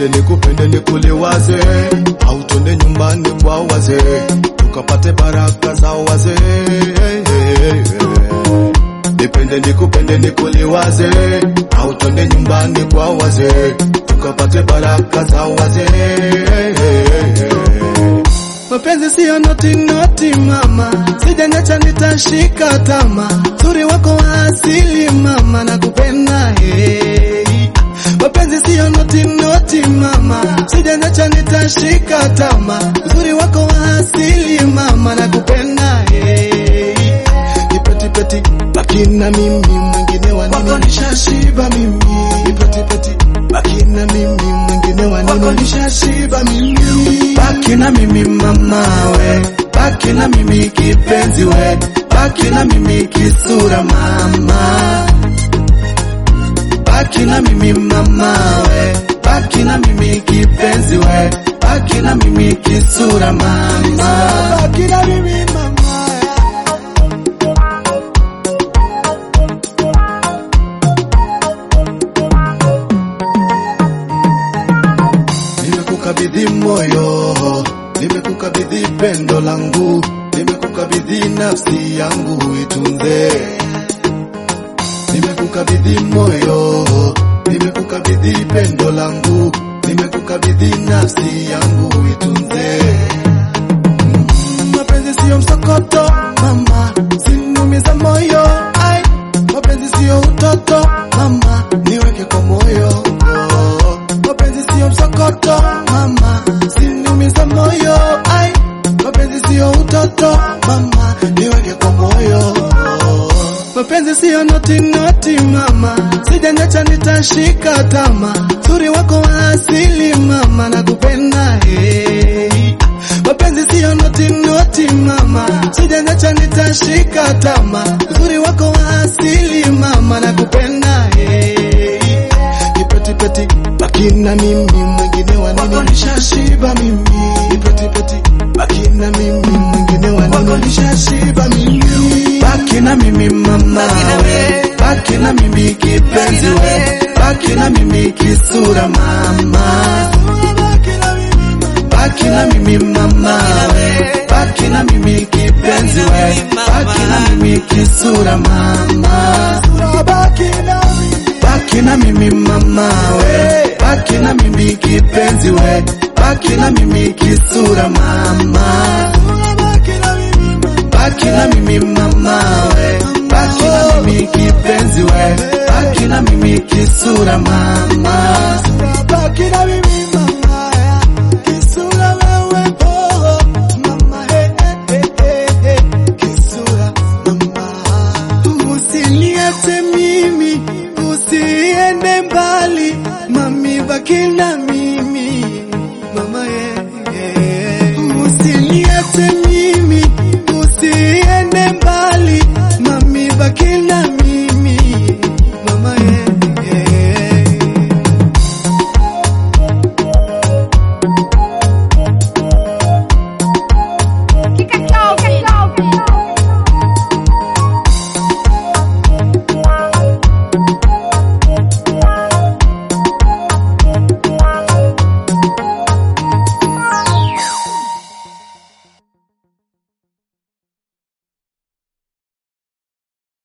nipende nikupende nikuliwaze, au twende nyumbani kwa wazee tukapate baraka za wazee. Nipende nikupende nikuliwaze, au twende nyumbani kwa wazee tukapate baraka za wazee. Mapenzi siyo noti noti mama, sijanyacha nitashika tama, zuri wako wa asili mama, nakupenda hey. Mapenzi siyo noti noti mama, sijanyacha nitashika tama, zuri wako wa asili mama, nakupenda hey. Nipeti peti baki na mimi, mwingine wa nini? Wako nishashiba mimi, nipeti peti baki na mimi, mwingine wa nini? Wako nishashiba mimi, baki na mimi mama we, baki na mimi kipenzi we, baki na mimi kisura mama, baki na mimi mama we, baki na mimi kipenzi we, baki na mimi kisura mama, baki na mimi mama. Nimekukabidhi moyo, nimekukabidhi pendo langu, nimekukabidhi nafsi yangu itunze. Nimekukabidhi moyo, nimekukabidhi pendo langu, nimekukabidhi nafsi yangu itunze. Mapenzi siyo msokoto mama, sinumiza moyo ai, mapenzi siyo utoto mama, niweke kwa moyo oh. Mapenzi siyo msokoto mama, sinumiza moyo ai, mapenzi siyo utoto mama, niweke kwa moyo oh. Mapenzi siyo noti noti mama, sijanyacha nitashika tama, zuri wako wa asili mama, nakupenda hey. Mapenzi siyo noti noti mama, sijanyacha nitashika tama, uzuri wako wa asili mama, nakupenda hey. Nipeti peti baki na mimi, mwingine wa nini? Wako nishashiba mimi, nipeti peti baki na mimi, mwingine wa nini? Wako nishashiba mimi, baki na mimi mama we, baki na mimi kipenzi we, baki na mimi kisura mama baki na mimi mama we, baki na mimi kipenzi we, baki na mimi kisura mama, baki na mimi, baki na mimi mama we, baki na mimi kipenzi we, baki na mimi kisura mama, baki na mimi mama we, baki na mimi kipenzi we, baki na mimi kisura mama, baki na mimi